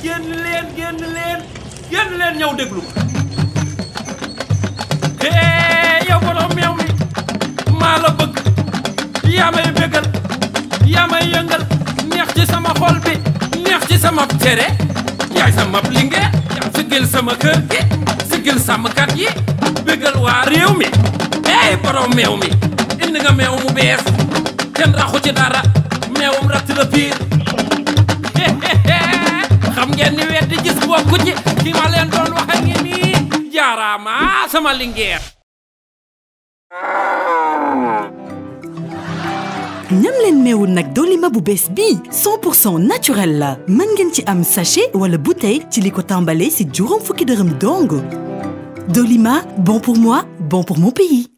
génn leen génn leen génn leen ñëw déglu hee yow borom meew mi maa la bëgg yaa may bégal yaa may yëngal neex ci sama xol bi neex ci sama cere yaay sama lingeer sigil sama kër gi sigil sàmmkat yi bégal waa réew mi hey borom meew mi indi nga meew mu bees kenn raxu ci dara meewum ratt la piir xam ngeen ni weddi gis bokku ci ki ma leen doon wax a ngi nii jaaraama sama lingeer ñam leen meewu nag Dolima bu bees bii 100% naturel la mën ngeen ci am sachet wala bouteille ci li ko tàmbalee si juróom fukki dërëm dong Dolima bon pour moi bon pour mon pays